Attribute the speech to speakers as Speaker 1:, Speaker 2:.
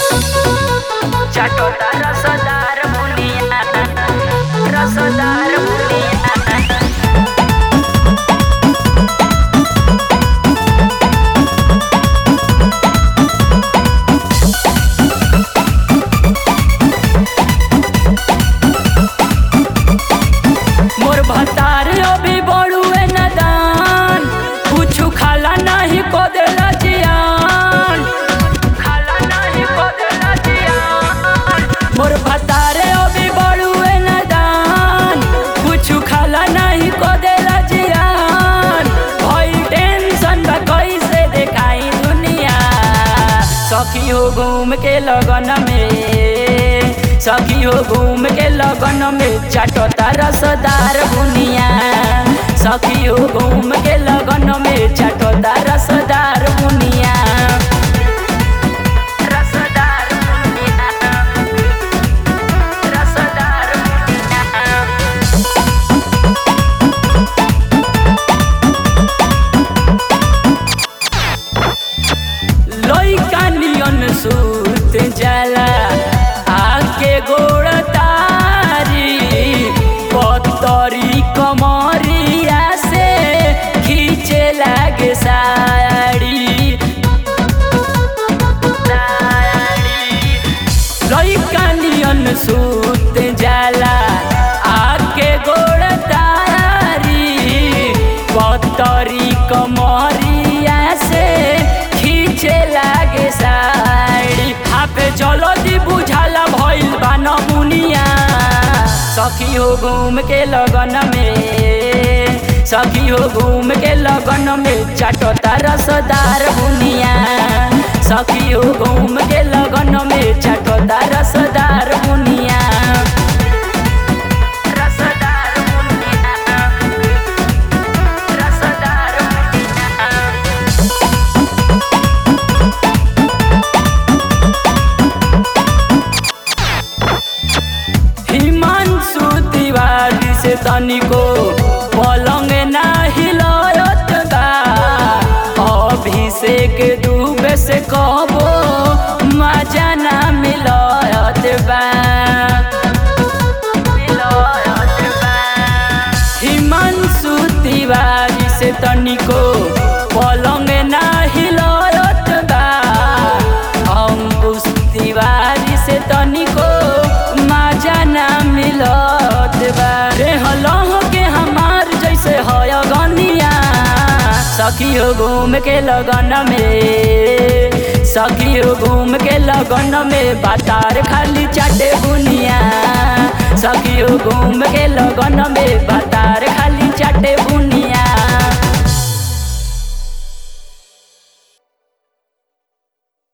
Speaker 1: चाटोता रसदार बुनिया रसदार बुनिया मोर भतार अभी बड़ुए नदान कुछु खाला नहीं को देला जियान खाला नहीं को देला जियान मोर भतार अभी बड़ुए नदान कुछु खाला नहीं को देला जियान भई टेंशन बा कैसे देखाई दुनिया सखी हो घूम के लगन में सखी हो घूम के लगन में चाटोता रसदार बुनिया सखी हो घूम के लगन में चाटोता रसदार बुनिया रसदार बुनिया रसदार बुनिया लइका नियन सूत जाला आके गोड़ तारी पतरी कमरिया से खींचे लागे साड़ी लइका नियन सूत जाला आके गोड़ तारी पतरी कमरिया से खींचे लागे साड़ी हाफे चलो दी बुझाला भइल बा नमुनिया सखी हो घूम के लगन में सखी हो घूम के लगन में चाटोता रसदार बुनिया सखी हो घूम के लगन में चाटोता रसदार बुनिया रसदार बुनिया रसदार बुनिया हिमांशु तिवारी से तनिको पलंग ना हिलत बा अभिषेक दुबे से कहबो मजा ना मिलत बा मिलत बा हिमांशु तिवारी से तनिको पलंग ना हिलत बा अंकुश तिवारी से तनिको मजा ना मिलत बा रे हलह के हमार जैसे हय गनिया सखी हो घूम के लगन में सखी हो घूम के लगन में बातार खाली चाटे बुनिया सखी हो घूम के लगन में बातार